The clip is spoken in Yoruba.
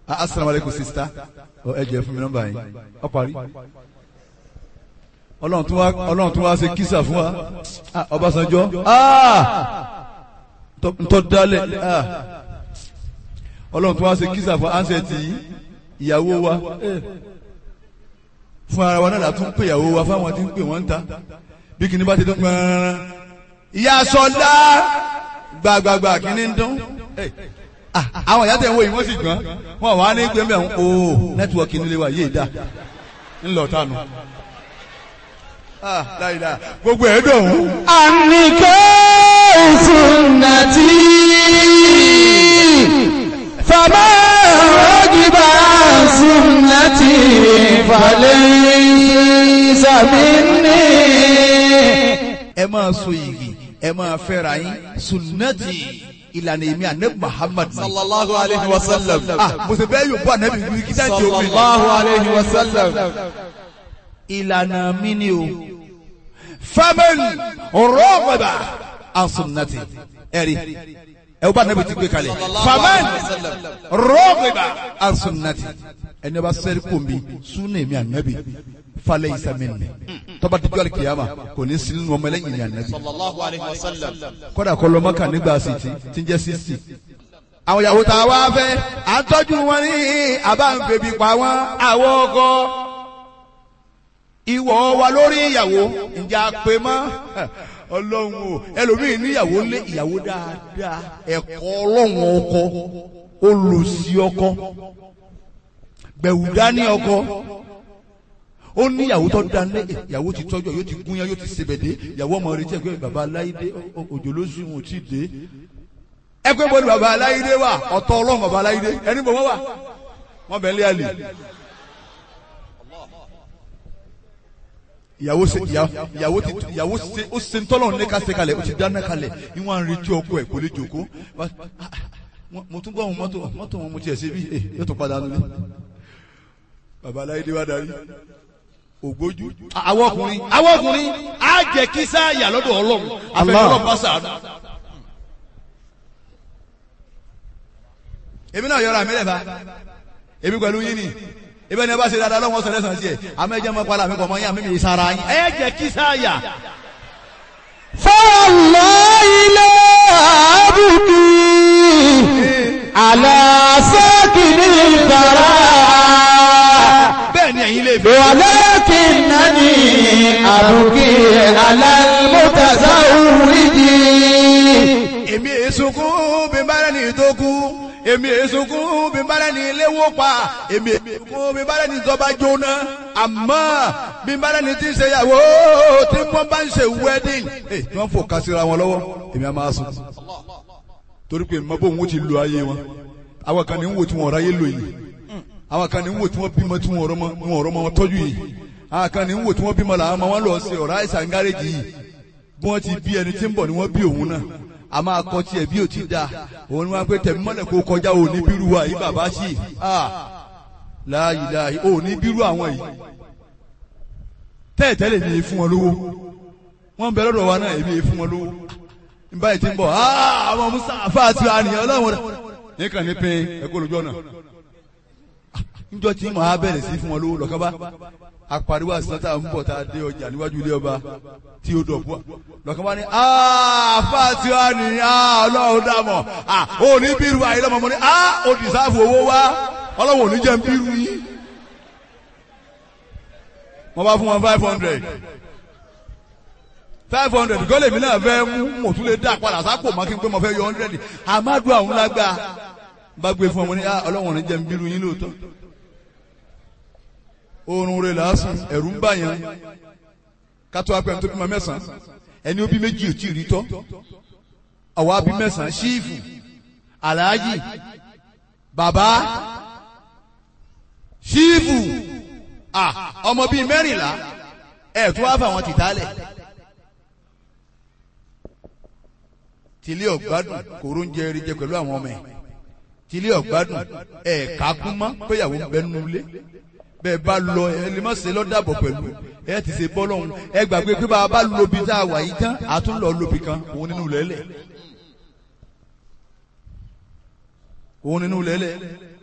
asalaamualeykum sista ẹ jẹ́ fún mi nọ́mbà yín ọ parí ọlọ́run tún wá ọlọ́run tún wá ṣe kísà fún wa Ah, Ọbásanjọ́ Ah! Tọ́- ntọ́ dálẹ̀ Ah! ọlọ́run tún wá ṣe kísà fún ansẹ̀tì ìyàwó wa Eh. fún ara wa náà la tún pè ìyàwó wa fáwọn tí ń pè wọ́n ń ta bí kìíní bá ti dún gbọ́nrán ìyá sọlá gbàgbàgbà kìíní ń dún Eh. Ah, àwọn ìyá tẹ̀ ń wo yìí wọ́n sì gbọ́n wọn wà ní gbẹ́mbẹ́ ń o nẹ́tíwọ̀kì nílé wa yéé dá ńlọ tánu. Ah, láìda gbogbo ẹ̀ dùn ún. النكاح سنتي فما رغب عن سنتي فليس مني ẹ máa so yìgì ẹ máa fẹ́ra yín sunnati ìlànà èmi ànábì Muhammad ni. sallallahu alayhi wa sallam ah mo sì bẹ́ẹ̀ yóò bọ́ ànábì wí kí dájú omi. sallallahu alayhi wa sallam ìlànà mi ni o. faman rọ́ọ̀gbà an sunnati ẹ̀rí ẹ bá ànábì ti gbé kalẹ̀. faman rọ́ọ̀gbà an sunnati ẹni bá sẹ́rí kò mi sunna èmi ànábì falẹ̀ ìsàmìnì tọ́ba dídú alikiyama kò ní sínú ọmọ ẹlẹ́yìn ní ànábì. sallallahu alayhi wa sallam kọ́dà kọ́ lọ́mọ́kà nígbà sìtì tí ń jẹ́ sísì. àwọn ìyàwó tá a wá fẹ́ à ń tọ́jú wọn ní àbá ń febi pa wọn àwọn ọkọ. ìwọ wa lórí ìyàwó ǹjẹ́ a pè mọ́ ọlọ́run o ẹlòmíì níyàwó lé ìyàwó dáadáa ẹ̀kọ́ ọlọ́run ọkọ olùsí ọkọ gbẹ̀wù dání ọkọ ó ní ìyàwó tó dá ní ìyàwó ti tọ́jú yóò ti gúnyán yóò ti sebèdé ìyàwó ọmọ rẹ̀ tí ẹgbẹ́ bàbá aláìdé òjò ló sùn ò tí ì dé ẹgbẹ́ bọ́ọ̀lù bàbá aláìdé wà ọ̀tọ̀ ọlọ́run bàbá aláìdé ẹni bọ̀ wọ́n wà wọ́n bẹ̀ ń lé àlè. ìyàwó ṣe ìyàwó ti ìyàwó ṣe ó ṣe ń tọ́lọ̀ ní ká ṣe kalẹ̀ ó ti dáná kalẹ̀ ní wọ́n á ń retí ọkọ ẹ̀ kò lè jòkó mo tún gbọ́ àwọn mọ́tò mọ́tò wọn mo tiẹ̀ ṣe bí yóò tún padà nílé bàbá aláìdé wá darí ògbójú. àwọn ọkùnrin àwọn ọkùnrin á jẹ kí sáàyà lọ́dọ̀ ọlọ́run àfẹnulọ́ bá sàánú. èmi náà yọra mi lẹ́fà èmi pẹ̀lú yín ni ebi ẹni bá ṣe dáadáa lọ́wọ́ sọ̀rọ̀ ẹ̀sán sí ẹ̀ àmọ́ ẹ̀jẹ̀ mọ́ pàlà mi kọ̀ mọ́ yín àmì mi sara yín. ẹ jẹ kí sáàyà. فالله لا أبكي على ساكن الثرى bẹ́ẹ̀ ni ẹ̀yin lè fi. ولكنني أبكي على المتزوج èmi èsùnkún bí n bá rẹ́ni tó kú èmi èsùnkún bí n bá rẹ́ni léwó pa èmi èsùnkún bí n bá rẹ́ni tó bá jóná àmọ́ bí n bá rẹ́ni tí ń ṣe ìyàwó tí wọ́n bá ń ṣe wedding ẹ̀ tí wọ́n fò kásìra wọn lọ́wọ́ èmi á máa sùn torí pé mọ bóun ó ti lo ayé wọn àwọn kan ní ń wò tí wọn ráyé lò yìí àwọn kan ní ń wò tí wọn bímọ tí wọn rọmọ wọn rọmọ wọn tọ́jú yìí àwọn kan ní ń wò tí wọn bímọ làwọn ọmọ wọn lọ sí ọ̀rá àìsàn gáréjì yìí bí wọ́n ti bí ẹni tí ń bọ̀ ni wọ́n bí òun náà a máa kọ́ tiẹ̀ bí ò ti da òun ni wọ́n á pé tẹ̀mí mọ́lẹ̀ kó kọjá òní bírú wa yìí bàbá sí i láàyè láàyè òní bírú àwọn yìí tẹ́ẹ̀tẹ́lẹ̀ mi fún wọn lówó wọ́n ń bẹ lọ́dọ̀ wa náà èmi fún wọn lówó n báyìí ti ń bọ̀ àwọn musa afa àti àníyàn ọlọ́run rẹ̀ nìkan ní pé ẹ̀kọ́ lójú ọ̀nà níjọ́ tí mo á bẹ̀rẹ̀ sí fún wọn lówó lọ́kàn bá apariwo àṣìṣàn tá à ń bọ̀ tá a dé ọjà níwájú ilé ọba tí ó dọ̀bú lọ́kàn bá ní àfa àti àníyàn ọlọ́run dàmọ̀ òní bírú àyè lọ́mọ mo ní ó dìsáàfù owó wá ọlọ́run òní jẹ́ ń bírú yín wọ́n bá fún wọn five hundred five hundred gọ́lẹ̀ mi náà fẹ́ mú mò tún lè dá padà sápò má kí n pé mo fẹ́ yọ hundred amadu àwọn lágbá bá gbé fún ọmọ ní ọlọ́wọ̀n ní jẹ́ ń bírú yín lóòótọ́ oorun rẹ̀ lásán ẹ̀rù ń bà yẹn kátó apẹ̀ tó bímọ mẹ́sàn-án ẹni ó bí méjì ò tí ì rí tọ́ àwa bí mẹ́sàn-án ṣíìfù aláàjì bàbá ṣíìfù ọmọ bíi mẹ́rìnlá ẹ̀ tó wá fà wọn tìtálẹ̀. tilé ọ̀gbádùn kòró ń jẹ eré jẹ pẹ̀lú àwọn ọmọ ẹ̀ tilé ọ̀gbádùn ẹ̀ kákún mọ́ péyàwó ń bẹ nínú ilé bẹ́ẹ̀ bá lọ ẹ lè má ṣe lọ́dàbọ̀ pẹ̀lú ẹ ti ṣe bọ́ lọ́hùn ẹ gbàgbé pé bá a bá lobi tá a wà yìí tán a tún lọ lobi kan òun nínú lẹ́lẹ̀ òun nínú lẹ́lẹ̀